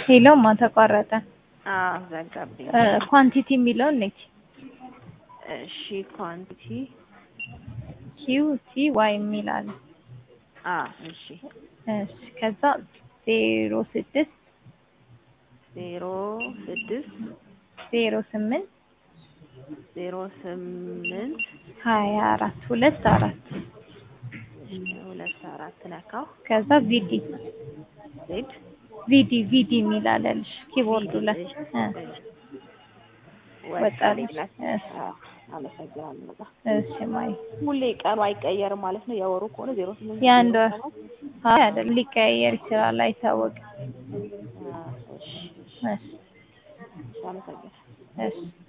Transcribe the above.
ሄሎማ ተቋረጠ። አዎ ዘጋብኝ። ኳንቲቲ የሚለውን ነች እሺ ኳንቲቲ ኪው ቲ ዋይ የሚል አለ። አ እሺ እሺ ከዛ ዜሮ ስድስት ዜሮ ስድስት ዜሮ ስምንት ዜሮ ስምንት ሀያ አራት ሁለት አራት ሁለት አራት ነካው ከዛ ቪዲ ዜድ ቪዲ ቪዲ የሚል አለልሽ ኪቦርዱ ላይ እ ወጣልሽ። እሺ አመሰግናለሁ በጣም እሺ ማይ ሁሌ ቀኑ አይቀየርም ማለት ነው። የወሩ ከሆነ ዜሮ ስምንት የአንድ ወር አይ አይደለም ሊቀያየር ይችላል አይታወቅም። እሺ እሺ አመሰግናለሁ። እሺ